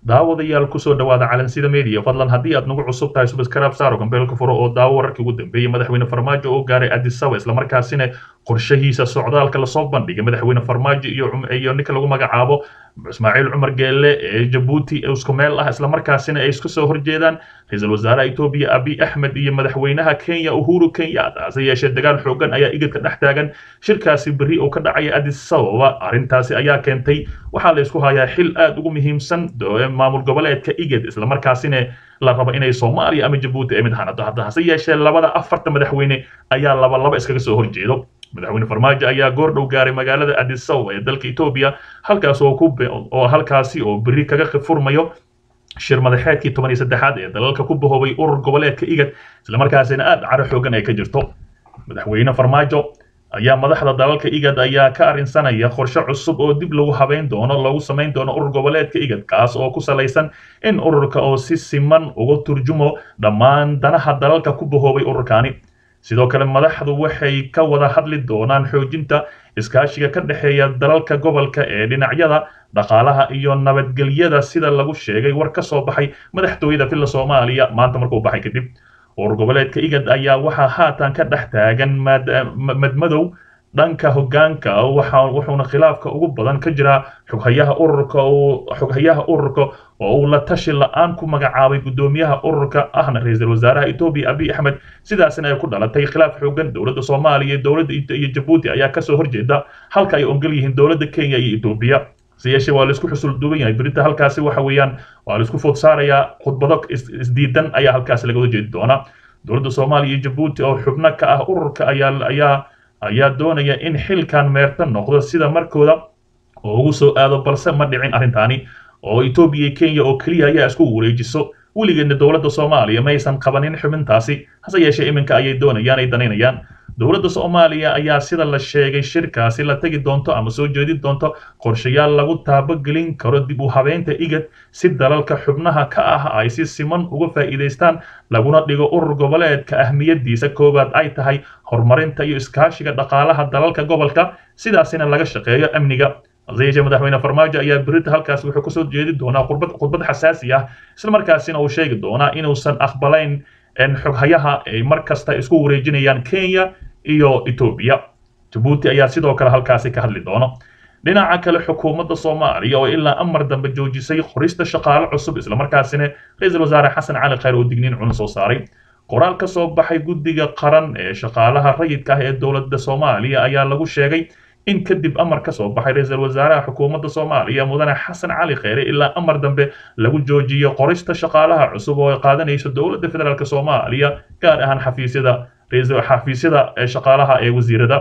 daawadayaal kusoo dhawaada calansida media fadlan haddii aad nagu cusub tahay subscribe saaro gambeelka furo oo daawo wararkii ugu dambeeyey madaxweyne farmaajo oo gaaray addis ababa islamarkaasina qorshahiisa socdaalka lasoo bandhigay madaxweyne farmaajo iyo iyo ninka lagu magacaabo ismaaciil cumar geelle ee jabuuti isku meel ah islamarkaasina ay isku soo horjeedaan ra-iisul wasaaraha etoobiya abiy axmed iyo madaxweynaha kenya uhuru kenyatta hase yeeshee dagaal xoogan ayaa igidka dhex taagan shirkaasi berri oo ka dhacaya addis ababa arrintaasi ayaa keentay waxaa la isku hayaa xil aad ugu muhiimsan maamul goboleedka igid islamarkaasina la rabo inay soomaaliya ama jabuuti ay mid hanato hadda hase yeeshee labada afarta madaxweyne ayaa laba laba iskaga soo horjeedo madaxweyne farmaajo ayaa goor dhow gaaray magaalada addis ababa ee dalka etoobiya halkaas oo ku oo halkaasi oo berri kaga furmayo shir madaxeedkii toban iyo saddexaad ee dalalka ku bahoobay urur goboleedka igad islamarkaasina aad caro xoogan ay ka jirto madaxweyne farmaajo ayaa madaxda dalalka igad ayaa ka arrinsanaya qorshe cusub oo dib lagu habeyn doono lagu samayn doono urur goboleedka igad kaas oo ku salaysan in ururka oo si siman uga turjumo dhammaan danaha dalalka ku bahoobay ururkaani sidoo kale madaxdu waxay ka wada hadli doonaan xoojinta iskaashiga ka dhexeeya dalalka gobolka ee dhinacyada dhaqaalaha iyo nabadgelyada sida lagu sheegay war ka soo baxay madaxtooyada filla soomaaliya maanta markuu baxay kadib urur goboleedka igad ayaa waxaa haatan ka dhex taagan madmadow dhanka hoggaanka wuxuuna khilaafka ugu badan ka jiraa xoghayaha ururka xoghayaha ururka oo uu la tashi la-aan ku magacaabay guddoomiyaha ururka ahna ra-iisul wasaaraha etoobiya abiy axmed sidaasina ay ku dhalatay khilaaf xoogan dowladda soomaaliya dowladda iyo jabuuti ayaa kasoo horjeeda halka ay ongol yihiin dowladda kenya iyo etoobiya hase yeeshee waa laisku xusul duuban yahay berita halkaasi waxa weeyaan waa laisku food saarayaa khudbado isdiidan ayaa halkaasi laga wada jeedi doonaa dowladda soomaaliya iyo jabuuti oo xubno ka ah ururka ayaa ayaa ayaa doonaya in xilkan meerta noqdo sida markooda oo ugu soo aado balse ma dhicin arrintaani oo etoobiya iyo kenya oo keliya ayaa isku wareejiso weligeedna dowladda soomaaliya maysan qabanin xubintaasi hase yeeshee iminka ayay doonayaan ay danaynayaan dowladda soomaaliya ayaa sida la sheegay shirkaasi la tegi doonto ama soo jeedin doonto qorshayaal lagu taabogelin karo dib u habeynta igad si dalalka xubnaha ka ah ay si siman uga faa'iidaystaan laguna dhigo urur goboleedka ahmiyadiisa koowaad ay tahay horumarinta iyo iskaashiga dhaqaalaha dalalka gobolka sidaasina laga shaqeeyo amniga hase yeeshee madaxweyne farmaajo ayaa berita halkaas wuxuu kasoo jeedi doonaa khudbad khudbad xasaasi ah islamarkaasina uu sheegi doonaa inuusan aqbalayn xoghayaha ay mar kasta isku wareejinayaan kenya iyo etoobiya jabuuti ayaa sidoo kale halkaasi ka hadli doono dhinaca kale xukuumadda soomaaliya oo ilaa amar dambe joojisay qorista shaqaale cusub islamarkaasina ra-iisul wasaare xasan cali khayr oo digniin cuna soo saaray qoraal ka soo baxay guddiga qaran ee shaqaalaha rayidka ah ee dowladda soomaaliya ayaa lagu sheegay in kadib amar ka soo baxay ra-iisul wasaaraha xukuumadda soomaaliya mudane xasan cali kheyre ilaa amar dambe lagu joojiyo qorista shaqaalaha cusub oo ay qaadanayso dowladda federaalk soomaaliya gaar ahaan xafiisyada xafiisyada shaqaalaha ee wasiirada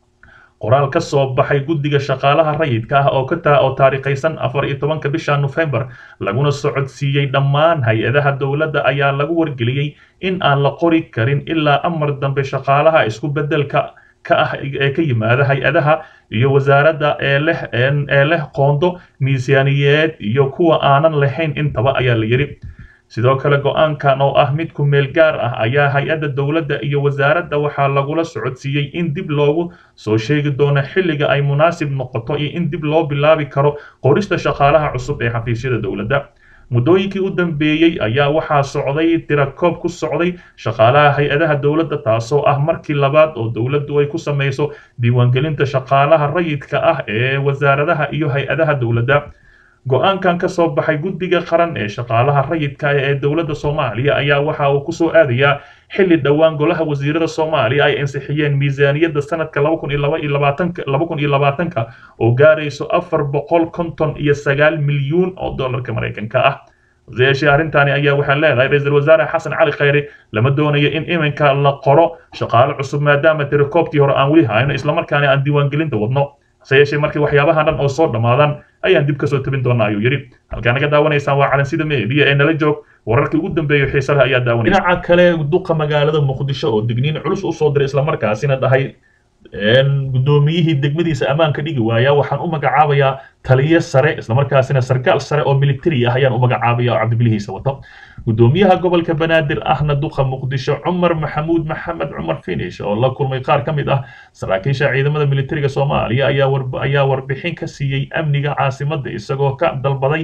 qoraal ka soo baxay guddiga shaqaalaha rayidka ah oo ka taa oo taariikhaysan afar iyo tobanka bisha nofembar laguna socodsiiyey dhammaan hay-adaha dowladda ayaa lagu wargeliyey in aan la qori karin ilaa amar dambe shaqaalaha isku beddelka ka ah ee ka yimaada hay-adaha iyo wasaaradda ee leh ee leh qoondo miisaaniyeed iyo kuwa aanan lahayn intaba ayaa la yidhi sidoo kale go-aankan oo ah mid ku meel gaar ah ayaa hay-adda dowladda iyo wasaaradda waxaa lagula socodsiiyey in dib loogu soo sheegi doono xilliga ay munaasib noqoto iyo in dib loo bilaabi karo qorista shaqaalaha cusub ee xafiisyada dowladda muddooyinkii u dambeeyey ayaa waxaa socday tirakoob ku socday shaqaalaha hay-adaha dowladda taasoo ah markii labaad oo dowladdu ay ku samayso diiwaangelinta shaqaalaha rayidka ah ee wasaaradaha iyo hay-adaha dowladda go-aankan ka soo baxay guddiga qaran ee shaqaalaha rayidka ee dowladda soomaaliya ayaa waxa uu kusoo aadayaa xilli dhowaan golaha wasiirada soomaaliya ay ansixiyeen miisaaniyadda sanadka laba kun iyo laba iyo labaatanka laba kun iyo labaatanka oo gaarayso afar boqol konton iyo sagaal milyuun oo dollarka maraykanka ah yeeshee arrintaani ayaa waxaa leedahay ra-iisul wasaare xasan cali khayre lama doonayo in iminka la qoro shaqaale cusub maadaama tirakoobkii hore aan weli hayno islamarkaana aan diiwaangelinta wadno hase yeeshee markii waxyaabahan dhan oo soo dhammaadaan ayaan dib kasoo tabin doonaa ayuu yidhi halkaa naga daawanaysaan waa calansida meediya ee nala joog wararkii ugu dambeeya xiisaha ayaa daawanaya dhinaca kale duqa magaalada muqdisho oo digniin culus u soo diray islamarkaasina dhahay guddoomiyihii degmadiisa ammaanka dhigi waaya waxaan u magacaabayaa taliye sare islamarkaasina sarkaal sare oo militari ah ayaan u magacaabaya oo cabdibilihiisa wato guddoomiyaha gobolka banaadir ahna duqa muqdisho cumar maxamuud maxamed cumar finish oo la kulmay qaar ka mid ah saraakiisha ciidamada militariga soomaaliya ayaa warbixin ka siiyey amniga caasimadda isagoo ka dalbaday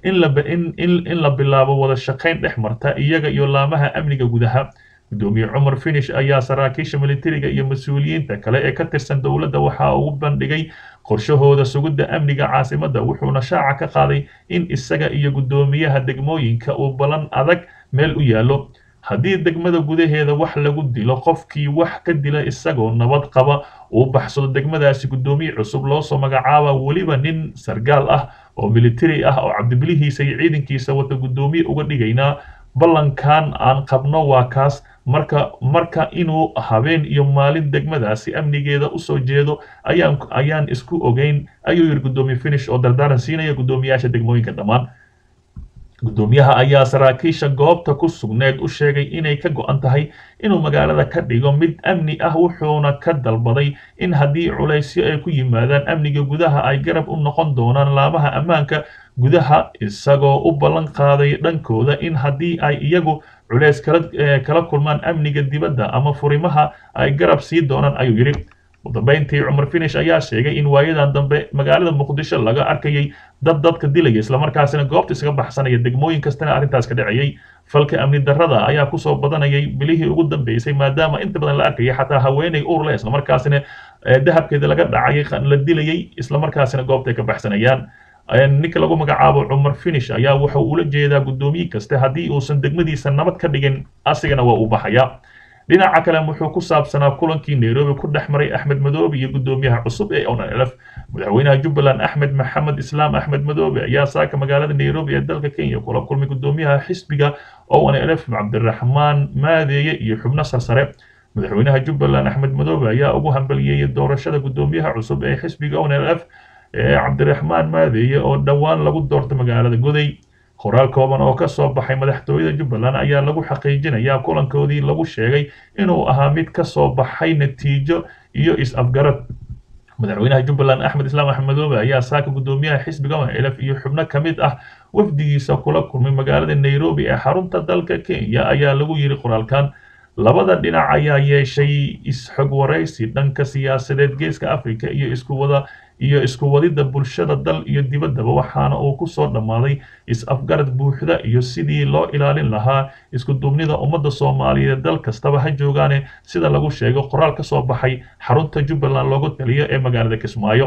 in la in in la bilaabo wada shaqayn dhex marta iyaga iyo laamaha amniga gudaha gudoomiye cumar finish ayaa saraakiisha militariga iyo mas-uuliyiinta kale ee ka tirsan dowladda waxaa ugu bandhigay qorshahooda sugidda amniga caasimadda wuxuuna shaaca ka qaaday in isaga iyo guddoomiyaha degmooyinka uu ballan adag meel u yaallo haddii degmada gudaheeda wax lagu dilo qofkii wax ka dila isagoo nabad qaba uu baxsado degmadaasi guddoomiye cusub loosoo magacaaba weliba nin sargaal ah oo militari ah oo cabdibilihiisa iyo ciidankiisa wata guddoomiye uga dhigaynaa ballankan aan qabno waa kaas marka marka inuu habeen iyo maalin degmadaasi amnigeeda usoo jeedo ayaan ayaan isku ogeyn ayuu yidhi guddoomiye finish oo dardaaran siinaya guddoomiyaasha degmooyinka dhammaan guddoomiyaha ayaa saraakiisha goobta ku sugneed u sheegay inay ka go-an tahay inuu magaalada ka dhigo mid amni ah wuxuuna ka dalbaday in haddii culaysyo ay ku yimaadaan amniga gudaha ay garab u noqon doonaan laamaha ammaanka gudaha isagoo u ballan qaaday dhankooda in haddii ay iyagu culays kala kala kulmaan amniga dibadda ama furimaha ay garab sii doonaan ayuu yidhi udambeyntii cumar finish ayaa sheegay in waayadan dambe magaalada muqdisho laga arkayay dad dadka dilaya islamarkaasina goobta isaga baxsanaya degmooyin kastana arrintaas ka dhacayay falka amni darrada ayaa kusoo badanayay bilihii ugu dambeysay maadaama inta badan la arkayay xataa haweeney uur leh islamarkaasina dahabkeeda laga dhacayay la dilayay islamarkaasina goobtay ka baxsanayaan ninka lagu magacaabo cumar finish ayaa wuxuu ula jeedaa guddoomiye kaste haddii uusan degmadiisa nabad ka dhigin asigana waa uu baxaya dhinaca kale wuxuu ku saabsanaa kulankii nairobi ku dhex maray axmed madoobe iyo guddoomiyaha cusub ee onlf madaxweynaha jubbaland axmed maxamed islaam axmed madoobe ayaa saaka magaalada nairobi ee dalka kenya kula kulmay guddoomiyaha xisbiga onlf cabdiraxmaan maadeeye iyo xubno sarsare madaxweynaha jubbaland axmed madoobe ayaa ugu hambaliyeeyay doorashada guddoomiyaha cusub ee xisbiga onlf ee cabdiraxmaan maadeeye oo dhowaan lagu doortay magaalada goday qoraal kooban oo ka soo baxay madaxtooyada jubbaland ayaa lagu xaqiijinayaa kulankoodii lagu sheegay inuu ahaa mid ka soo baxay natiijo iyo is-afgarad madaxweynaha jubbaland axmed islaam axmed madoobe ayaa saaka guddoomiyaha xisbiga onlf iyo xubno ka mid ah wafdigiisa kula kulmay magaalada nairobi ee xarunta dalka kenya ayaa lagu yidhi qoraalkan labada dhinac ayaa yeeshay is-xog waraysi dhanka siyaasadeed geeska africa iyo isku wada iyo isku wadidda bulshada dal iyo dibaddaba waxaana uu ku soo dhammaaday is-afgarad buuxda iyo sidii loo ilaalin lahaa isku duubnida ummadda soomaaliyeed dal kastaba ha joogaane sida lagu sheego qoraal ka soo baxay xarunta jubbaland loogu taliyo ee magaalada kismaayo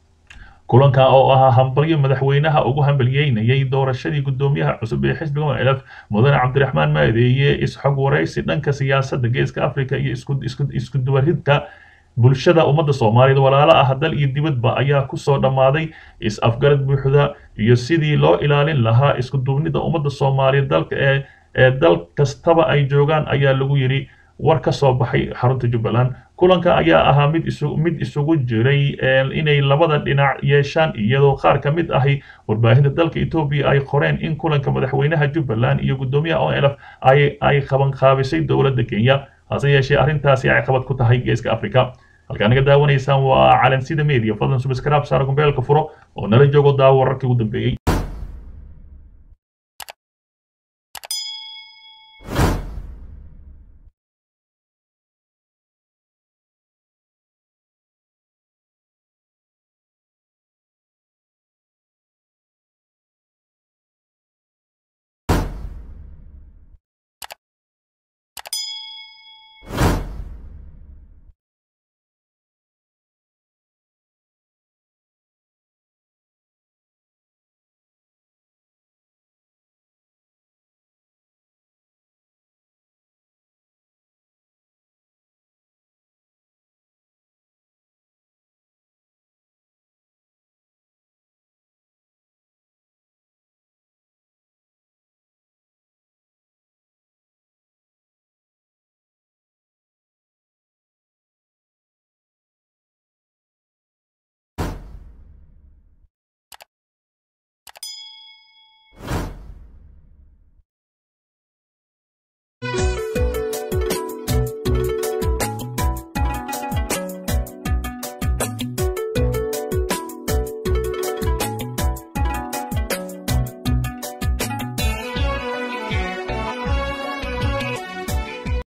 kulanka oo ahaa hambalyo madaxweynaha ugu hambalyeynayay doorashadii guddoomiyaha cusub ee xisbiga onlf mudane cabdiraxmaan maadeeye is-xog waraysi dhanka siyaasadda geeska africa iyo isku duwaridka bulshada ummadda soomaaliyeed walaalo ah dal iyo dibadba ayaa kusoo dhammaaday is-afgarad buuxda iyo sidii loo ilaalin lahaa isku duubnida ummadda soomaaliyeed dalka ee ee dal kastaba ay joogaan ayaa lagu yidhi war ka soo baxay xarunta jubbaland kulanka ayaa ahaa mid isu mid isugu jiray inay labada dhinac yeeshaan iyadoo qaar ka mid ahi warbaahinta dalka etoobiya ay qoreen in kulanka madaxweynaha jubbaland iyo guddoomiyaha onlf ay ay qabanqaabisay dowladda kenya hase yeeshee arrintaasi ay qabad ku tahay geeska africa halkaa naga daawanaysaan waa calansida media fadlan subscribe saara gombeelka furo oo nala joogo daawo wararkii ugu dambeeyey